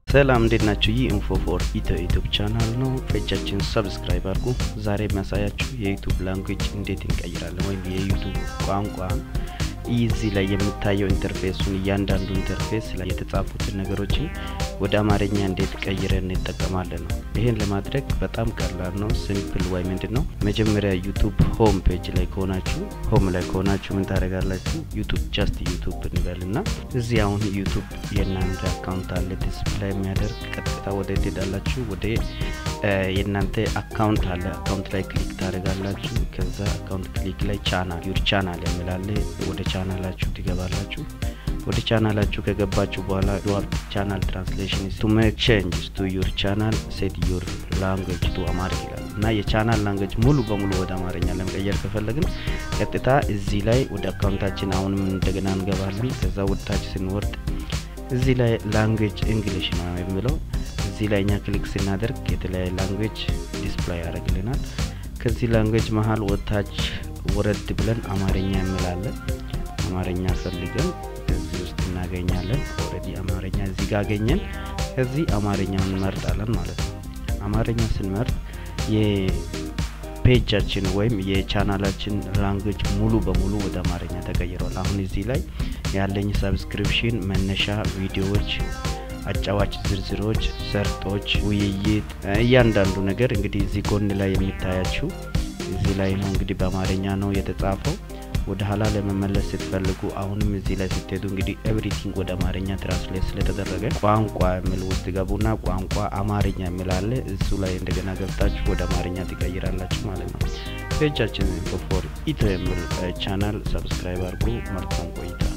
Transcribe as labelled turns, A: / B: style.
A: ሰላም እንዴት ናችሁ? ይህ ኢንፎ ፎር ኢትዮ ዩቱብ ቻናል ነው። ፔጃችን ሰብስክራይብ አድርጉ። ዛሬ የሚያሳያችሁ የዩቱብ ላንጉጅ እንዴት እንቀይራለን ወይም የዩቱብ ቋንቋ እዚህ ላይ የምታየው ኢንተርፌሱን እያንዳንዱ ኢንተርፌስ ላይ የተጻፉትን ነገሮችን ወደ አማርኛ እንዴት ቀይረን እንጠቀማለን ነው። ይህን ለማድረግ በጣም ቀላል ነው። ሲምፕል ወይ ምንድን ነው መጀመሪያ ዩቱብ ሆም ፔጅ ላይ ከሆናችሁ ሆም ላይ ከሆናችሁ ምን ታደርጋላችሁ? ዩቱብ ጃስት ዩቱብ እንበል ና እዚህ አሁን ዩቱብ የእናንተ አካውንት አለ ዲስፕላይ የሚያደርግ ቀጥታ ወደ ትሄዳላችሁ። ወደ የእናንተ አካውንት አለ አካውንት ላይ ክሊክ ታደርጋላችሁ። ከዛ አካውንት ክሊክ ላይ ቻናል ዩር ቻናል የሚላለ ወደ ቻናላችሁ ትገባላችሁ። ወደ ቻናላችሁ ከገባችሁ በኋላ ዩር ቻናል ትራንስሌሽን ቱ ሜክ ቼንጅስ ቱ ዩር ቻናል ሴት ዩር ላንጉጅ ቱ አማሪክ ይላል እና የቻናል ላንጉጅ ሙሉ በሙሉ ወደ አማርኛ ለመቀየር ከፈለግን ቀጥታ እዚህ ላይ ወደ አካውንታችን አሁንም እንደገና እንገባለን። ከዛ ወደታች ስንወርድ እዚህ ላይ ላንጉጅ እንግሊሽ ነው የሚለው እዚህ ላይ እኛ ክሊክ ስናደርግ የተለያየ ላንጉጅ ዲስፕላይ ያደርግልናል። ከዚህ ላንጉጅ መሀል ወታች ወረድ ብለን አማርኛ እንላለን። አማርኛ ፈልገን እዚህ ውስጥ እናገኛለን። ኦልሬዲ አማርኛ እዚህ ጋር አገኘን። ከዚህ አማርኛውን እንመርጣለን ማለት ነው። አማርኛ ስንመርጥ የፔጃችን ወይም የቻናላችን ላንጉጅ ሙሉ በሙሉ ወደ አማርኛ ተቀይሯል። አሁን እዚህ ላይ ያለኝ ሰብስክሪፕሽን መነሻ ቪዲዮዎች አጫዋች ዝርዝሮች፣ ሰርጦች፣ ውይይት እያንዳንዱ ነገር እንግዲህ እዚህ ጎን ላይ የሚታያችው እዚህ ላይ ነው። እንግዲህ በአማርኛ ነው የተጻፈው። ወደ ኋላ ለመመለስ ስትፈልጉ አሁንም እዚህ ላይ ስትሄዱ እንግዲህ ኤቭሪቲንግ ወደ አማርኛ ትራንስሌት ስለተደረገ ቋንቋ የሚል ውስጥ ገቡና ቋንቋ አማርኛ የሚላለ እሱ ላይ እንደገና ገብታችሁ ወደ አማርኛ ትቀይራላችሁ ማለት ነው። ፔጃችን ኢንፎ ፎር ኢትዮ የሚል ቻናል ሰብስክራይብ አድርጉ። መልካም ቆይታ